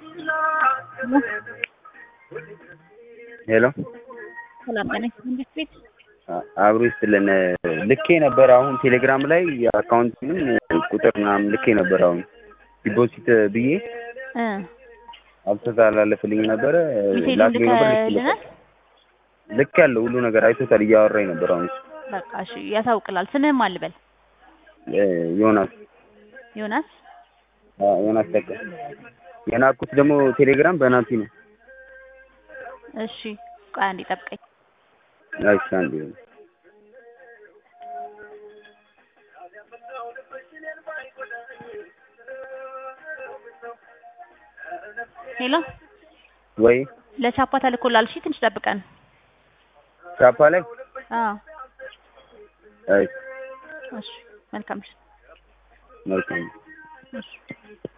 ሄሎ ሰላም ጤና ይስጥልኝ ቤት አብሮ ይስጥልን። ልኬ ነበር አሁን ቴሌግራም ላይ የአካውንቱንም ቁጥር ምናምን ልኬ ነበር አሁን ዲፖዚት ብዬ እ አልተላለፈልኝ ነበረ ሜሴጅ ላክልኝ ነበር ልከልናል። ልክ ያለው ሁሉ ነገር አይቶታል። እያወራኝ ነበር አሁን በቃ እሺ ያሳውቅላል። ስምህም አልበል እ ዮናስ ዮናስ አ፣ ዮናስ ተካ የናኩት ደግሞ ቴሌግራም በናቲ ነው። እሺ ቆይ አንዴ ጠብቀኝ። እሺ አንዴ ሄሎ ወይ ለቻፓ ተልኮላል። እሺ ትንሽ ጠብቀን። ቻፓ ላይ አዎ እሺ እሺ መልካም እሺ መልካም እሺ